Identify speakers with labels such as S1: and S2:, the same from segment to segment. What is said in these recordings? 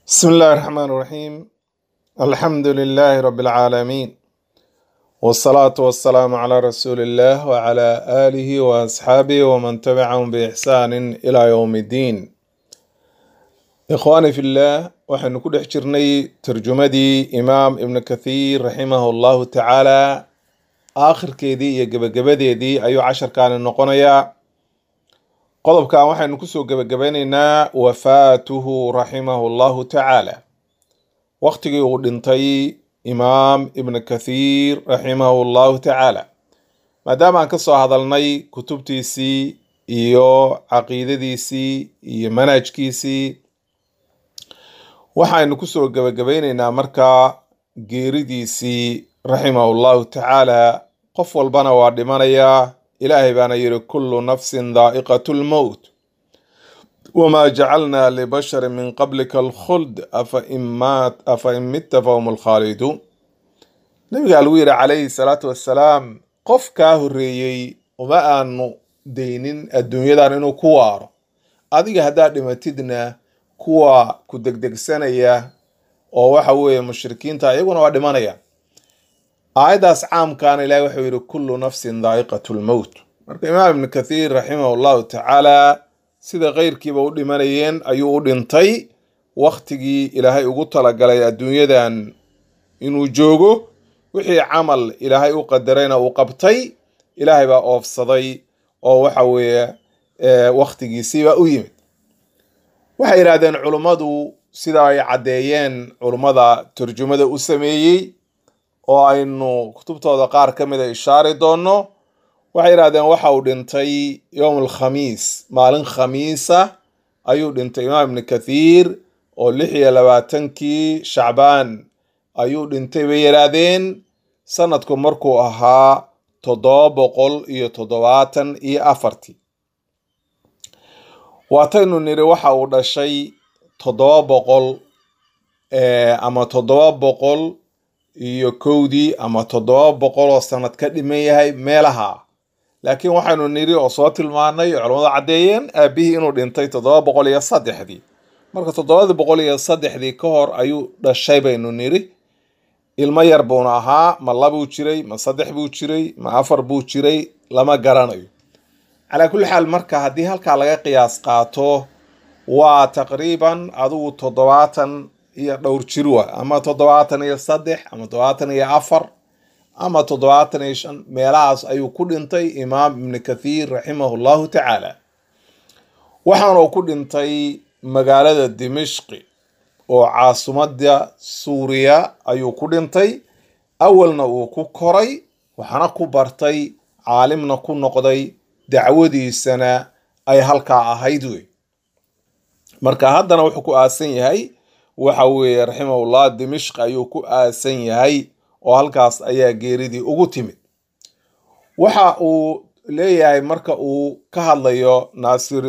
S1: بسم الله الرحمن الرحيم الحمد لله رب العالمين والصلاة والسلام على رسول الله وعلى آله وأصحابه ومن تبعهم بإحسان إلى يوم الدين إخواني في الله وحن كل حجرني ترجمدي إمام ابن كثير رحمه الله تعالى آخر كيدي يجب دي أيو عشر كان النقنيا qodobkan waxaynu kusoo gebagabeynaynaa wafaatuhu raximahu llahu tacaala waqtigii uu dhintay imaam ibn kathiir raximahu llahu tacaala maadaama aan ka soo hadalnay kutubtiisii iyo caqiidadiisii iyo manhajkiisii waxaynu kusoo gebagabeynaynaa markaa geeridiisii raximahu llahu tacaala qof walbana waa dhimanayaa ilaahay baana yidhi kullu nafsin daa'iqatu lmowt wamaa jacalnaa libasharin min qablika alkhuld afa in mitta fahum alkhaaliduun nabigaa lagu yidhi calayhi salaatu wassalaam qof kaa horreeyey uma aanu daynin adduunyadan inuu ku waaro adiga haddaad dhimatidna kuwa ku degdegsanaya oo waxa weeye mushrikiinta iyaguna waa dhimanaya aayaddaas caamkaana ilahi wuxuu yidhi kullu nafsin daa'iqatu lmowt marka imaam ibnu kathiir raximahu llahu tacaala sida keyrkiiba u dhimanayeen ayuu u dhintay waktigii ilaahay ugu talagalay adduunyadan inuu joogo wixii camal ilaahay u qadarayna uu qabtay ilaahay baa oofsaday oo waxa weeye wakhtigiisiiba u yimid waxay yidhahdeen culummadu sida ay caddeeyeen culummada turjumada u sameeyey oo aynu kutubtooda qaar ka mid a ishaari doonno waxay yidhahdeen waxa uu dhintay yowm alkhamiis maalin khamiisa ayuu dhintay imaam ibni kathiir oo lix iyo labaatankii shacbaan ayuu dhintay bay yidhaahdeen sanadku markuu ahaa toddoba boqol iyo toddobaatan iyo afartii waataynu niri waxa uu dhashay toddoba boqol ama toddoba boqol iyo kowdii ama toddoba boqol oo sanad ka dhiman yahay meelaha laakiin waxaynu niri oo soo tilmaanay oo culammadu caddeeyeen aabihii inuu dhintay toddoba boqol iyo saddexdii marka toddobadii boqol iyo saddexdii ka hor ayuu dhashay baynu niri ilmo yar buuna ahaa ma labuu jiray ma saddex buu jiray ma afar buu jiray lama garanayo calaa kulli xaal marka haddii halkaa laga qiyaas qaato waa taqriiban adigu toddobaatan iyo dhowr jir wa ama toddobaatan iyo saddex ama toddobaatan iyo afar ama toddobaatan iyo shan meelahaas ayuu ku dhintay imaam ibni kathiir raximahu llahu tacaala waxaana uu ku dhintay magaalada dimishqi oo caasimadda suuriya ayuu ku dhintay awalna uu ku koray waxaana ku bartay caalimna ku noqday dacwadiisana ay halkaa ahayd wey marka haddana wuxuu ku aasan yahay waxa weeye raximahullah dimishq ayuu ku aasan yahay oo halkaas ayaa geeridii ugu timid waxa uu leeyahay marka uu ka hadlayo naasir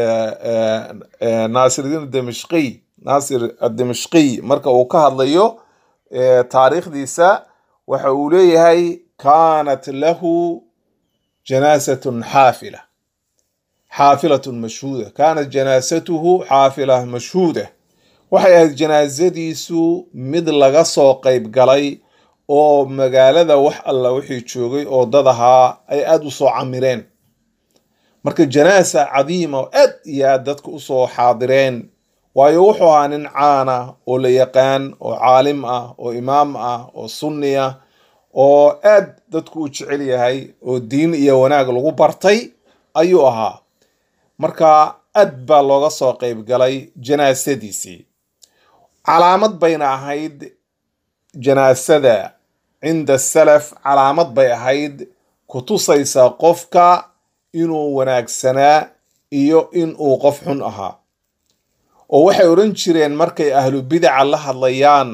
S1: naasiridiin dimishqiy naasir adimishqiy marka uu ka hadlayo taariikhdiisa waxa uu leeyahay kaanat lahu janaasatun xaafila xaafilatun mashhuuda kaanat janaasatuhu xaafila mashhuuda waxay ahayd janaasadiisu mid laga soo qayb galay oo magaalada wax alla wixii joogay oo dad ahaa ay aada u soo camireen marka janaasa cadiima oo aad iyo aad dadka usoo xaadireen waayo wuxuu ahaa nin caana oo la yaqaan oo caalim ah oo imaam ah oo sunni ah oo aad dadku u jecel yahay oo diin iyo wanaag lagu bartay ayuu ahaa marka aad baa looga soo qayb galay janaasadiisii calaamad bayna ahayd janaasada cinda salaf calaamad bay ahayd ku tusaysa qofka inuu wanaagsanaa iyo inuu qof xun ahaa oo waxay odhan jireen markay ahlu bidaca la hadlayaan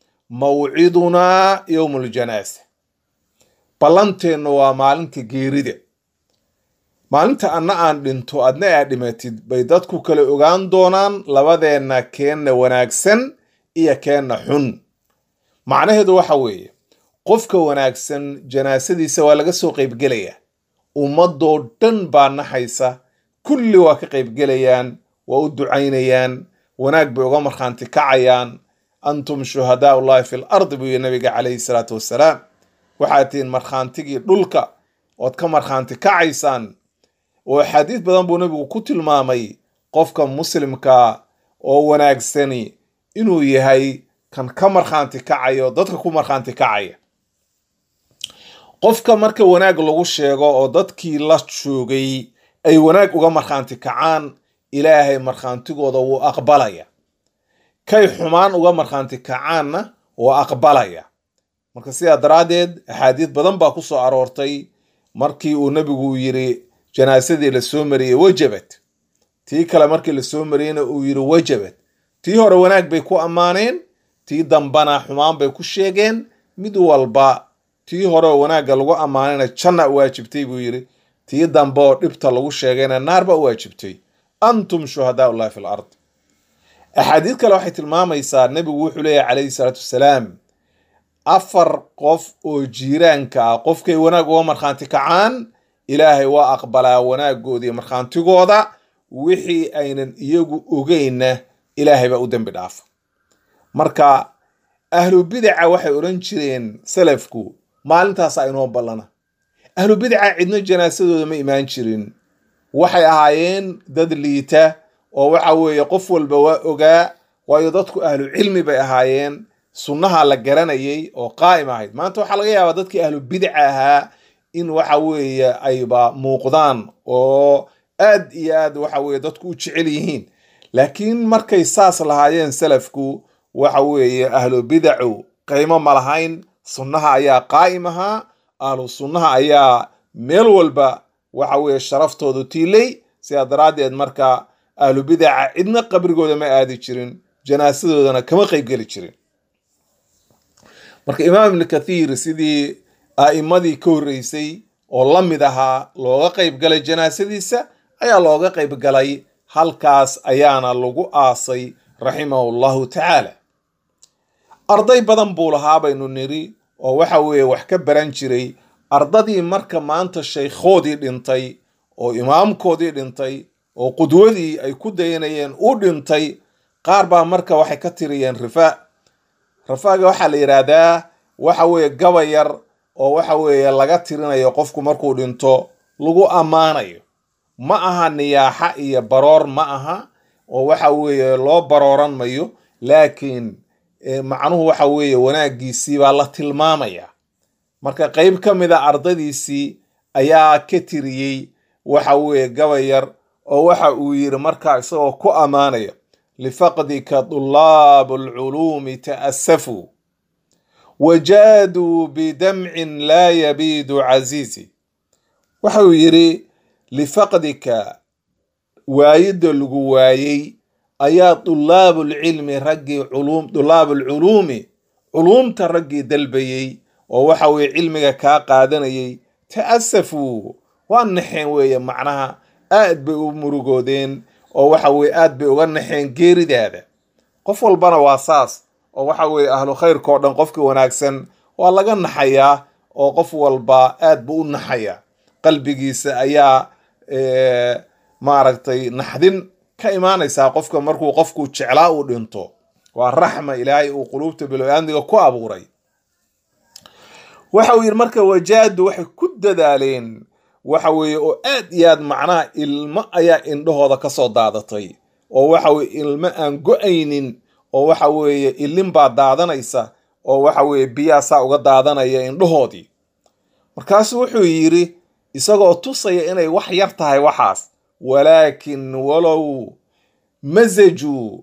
S1: mawcidunaa yowmuljanaasa ballanteennu waa maalinta geerida maalinta anna aan dhinto adna aad dhimatid bay dadku kale ogaan doonaan labadeenna keenna wanaagsan iyo keenna xun macnaheedu waxa weeye qofka wanaagsan janaasadiisa waa laga soo qaybgelaya ummadoo dhan baa naxaysa kulli waa ka qaybgelayaan waa u ducaynayaan wanaag bay uga markhaanti kacayaan antum shuhadaau llahi fi lardi buu yihi nabiga calayhi salaatu wassalaam waxaad tihiin markhaantigii dhulka ood ka markhaanti kacaysaan oo axaadiis badan buu nabigu ku tilmaamay qofka muslimka oo wanaagsani inuu yahay kan ka markhaanti kacayo dadka ku markhaanti kacaya qofka marka wanaag lagu sheego oo dadkii la joogay ay wanaag uga markhaanti kacaan ilaahay markhaantigooda wuu aqbalaya kay xumaan uga markhaanti kacaanna wuu aqbalaya marka sidaa daraaddeed axaadiis badan baa ku soo aroortay markii uu nebigu yiri janaasadii lasoo mariyey wajabad tii kale markii lasoo mariyeyna uu yiri wajabad tii hore wanaag bay ku ammaaneen tii dambana xumaan bay ku sheegeen mid walba tii hore oo wanaagga lagu ammaanayna janna waajibtay buu yiri tii dambe oo dhibta lagu sheegayna naarba u waajibtay antum shuhadaa ullahi fi lard axaadiis kale waxay tilmaamaysaa nebigu wuxuu leeyahy calayhi salaatu wassalaam afar qof oo jiiraanka ah qofkay wanaag uga markhaanti kacaan ilaahay waa aqbalaa wanaagoodii markhaantigooda wixii aynan iyagu ogeynna ilaahay baa u dembi dhaafa marka ahlu bidaca waxay odhan jireen salafku maalintaasa inoo ballana ahlu bidaca cidno janaasadooda ma imaan jirin waxay ahaayeen dad liita oo waxa weeye qof walba waa ogaa waayo dadku ahlu cilmi bay ahaayeen sunnaha la garanayay oo qaa'im ahayd maanta waxaa laga yaabaa dadkii ahlu bidca ahaa in waxa weeye ayba muuqdaan oo aad iyo aad waxa weye dadku u jecel yihiin laakiin markay saas lahaayeen salafku waxa weeye ahlu bidacu qiimo ma lahayn sunnaha ayaa qaa'im ahaa ahlu sunnaha ayaa meel walba waxa weeye sharaftoodu tiilay sidaa daraaddeed marka ahlu bidaca cidna qabrigooda ma aadi jirin janaasadoodana kama qeybgeli jirin marka imaam ibni kathiir sidii a'imadii ka horreysay oo la mid ahaa looga qeyb galay janaasadiisa ayaa looga qeyb galay halkaas ayaana lagu aasay raximahu llahu tacaala arday badan buu lahaa baynu niri oo waxa weeye wax ka baran jiray ardadii marka maanta shaykhoodii dhintay oo imaamkoodii dhintay oo qudwadii ay ku dayanayeen u dhintay qaar baa marka waxay ka tiriyeen rifaa rafaaga waxaa la yidhaahdaa waxa weeye gaba yar oo waxa weeye laga tirinayo qofku markuu dhinto lagu ammaanayo ma aha niyaaxa iyo baroor ma aha oo waxa weeye loo barooran mayo laakiin macnuhu waxa weeye wanaagiisii baa la tilmaamaya marka qeyb ka mid a ardadiisii ayaa ka tiriyey waxa weeye gaba yar oo waxa uu yiri markaa isagoo ku ammaanaya lifaqdika dulaabu alculuumi ta'asafuu wajaaduu bidamcin laa yabiidu casiizi waxa uu yidhi lifaqdika waayidda lagu waayey ayaa dulaabulcilmi raggii culum dulaabulculuumi culuumta raggii dalbayey oo waxa weeye cilmiga kaa qaadanayay ta'asafuu waa naxeen weeye macnaha aad bay u murugoodeen oo waxa weye aad bay uga naxeen geeridaada qof walbana waa saas oo waxa weeye ahlu khayrka oo dhan qofka wanaagsan waa laga naxayaa oo qof walba aad buu u naxayaa qalbigiisa ayaa maaragtay naxdin ka imaanaysaa qofka markuu qofku jeclaa uu dhinto waa raxma ilaahay uu quluubta bilo-aandiga ku abuuray waxa uu yidhi marka wajaadu waxay ku dadaaleen waxa weeye oo aad iyo aad macnaha ilmo ayaa indhahooda ka soo daadatay oo waxa weye ilmo aan go-aynin oo waxa weeye ilin baa daadanaysa oo waxa weeye biyaasaa uga daadanaya indhahoodii markaasu wuxuu yidhi isagoo tusaya inay wax yar tahay waxaas walaakin walow masajuu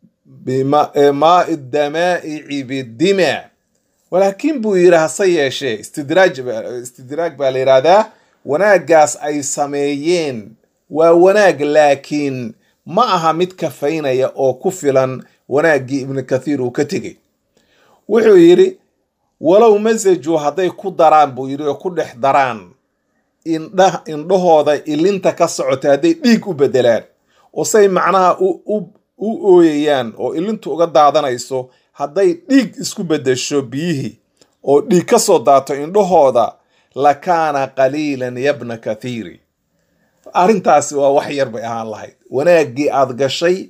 S1: bimaai damaa'ici bidimaa walaakin buu yidhi hase yeeshee istidraaj istidraag baa la yidhaahdaa wanaaggaas ay sameeyeen waa wanaag laakiin ma aha mid kafaynaya oo ku filan wanaaggii ibnu kathiir uu ka tegey wuxuu yidhi walow masajuu hadday ku daraan buu yidhi oo ku dhex daraan indha indhahooda ilinta ka socota hadday dhiig u bedelaan oo say macnaha u ooyayaan oo ilintu uga daadanayso hadday dhiig isku bedesho biyihii oo dhiig ka soo daato indhahooda lakaana qaliilan yabna kathiiri arrintaasi waa wax yar bay ahaan lahayd wanaaggii aad gashay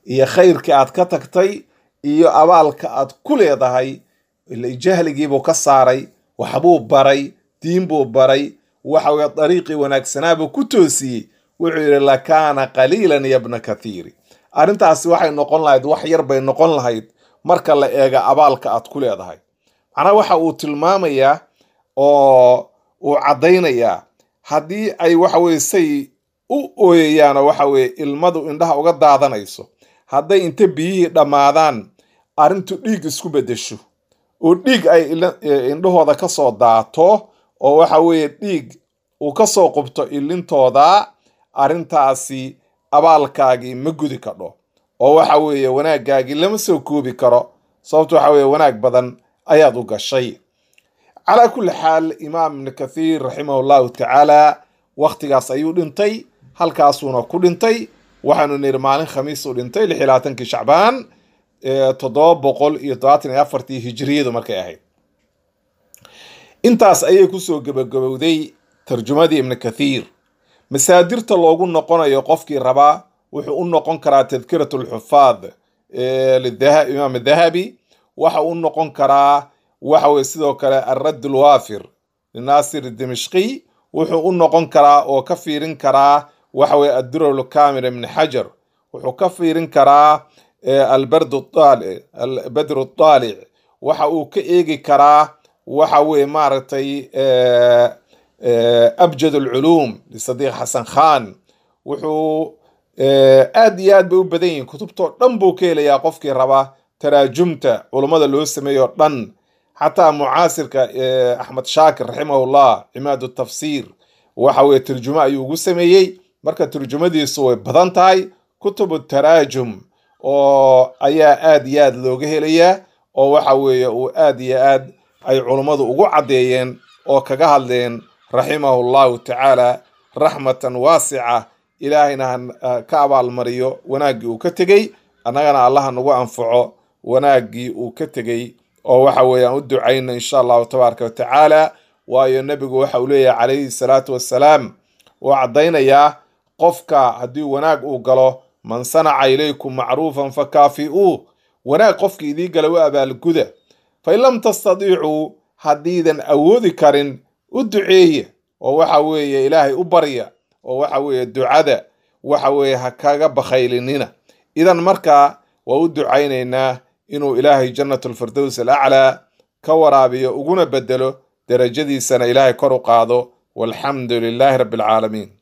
S1: iyo khayrkii aad ka tagtay iyo abaalka aad ku leedahay ila jahligiibuu ka saaray waxbuu baray diin buu baray waxa weye dariiqii wanaagsanaabuu ku toosiyey wuxuu yidhi lakaana qaliilan yabna kathiiri arrintaasi waxay noqon lahayd wax yar bay noqon lahayd marka la eega abaalka aad ku leedahay macnaha waxa uu tilmaamayaa oo uu caddaynayaa haddii ay waxa weye say u ooyayaanoo waxa weye ilmadu indhaha uga daadanayso hadday inta biyihii dhammaadaan arrintu dhiig isku beddesho oo dhiig ay indhahooda ka soo daato oo waxa weeye dhiig uu ka soo qubto ilintooda arrintaasi abaalkaagii ma gudi kadho oo waxa weeye wanaaggaagii lama soo koobi karo sababto waxa weeye wanaag badan ayaad u gashay calaa kulli xaal imaam ibnu kathiir raximahu llahu tacaala wakhtigaas ayuu dhintay halkaasuuna ku dhintay waxaanu niri maalin khamiis u dhintay lix iyo labaatankii shacbaan toddoba boqol iyo todobaatan iyo afartii hijiriyadu markay ahayd intaas ayay kusoo gebagabowday tarjumadii ibnu kathiir masaadirta loogu noqonayo qofkii rabaa wuxuu u noqon karaa tadkirat lxufaad imaam dahabi waxa u noqon karaa waxa weye sidoo kale alradd lwaafir linaasir dimishqiy wuxuu u noqon karaa oo ka fiirin karaa waxa weye addurar kamil ibn xajar wuxuu ka fiirin karaa albadru taalic waxa uu ka eegi karaa waxa weye maaragtay abjad alculuum lisadiiq xasan khan wuxuu aad iyo aad bay u badan yihiin kutubtoo dhan buu ka helayaa qofkii raba taraajumta culummada loo sameeyo dhan xataa mucaasirka axmed shaakir raximahullah cimaad tafsiir waxa weye turjumo ayuu ugu sameeyey marka turjumadiisu way badan tahay kutubu taraajum oo ayaa aad iyo aad looga helayaa oo waxa weeye uu aad iyo aad ay culummadu ugu caddeeyeen oo kaga hadleen raximahu llahu tacaala raxmatan waasica ilaahayna ka abaalmariyo wanaaggii uu ka tegey annagana allaha nagu anfaco wanaaggii uu ka tegey oo waxa weeye aan u ducayno insha allahu tabaaraka wa tacaala waayo nebigu waxa uu leeyahay calayhi salaatu wassalaam uu caddaynayaa qofka haddii wanaag uu galo man sanaca ilaykum macruufan fakaafi'uuh wanaag qofka idii gala u abaalguda fain lam tastadiicuu haddiidan awoodi karin u duceeye oo waxa weeye ilaahay u barya oo waxa weeye ducada waxa weeye ha kaga bakhaylinina idan markaa waa u ducaynaynaa inuu ilaahay jannatulfirdows alaclaa ka waraabiyo uguna bedelo derajadiisana ilaahay kor u qaado walxamdu lilaahi rabbi alcaalamiin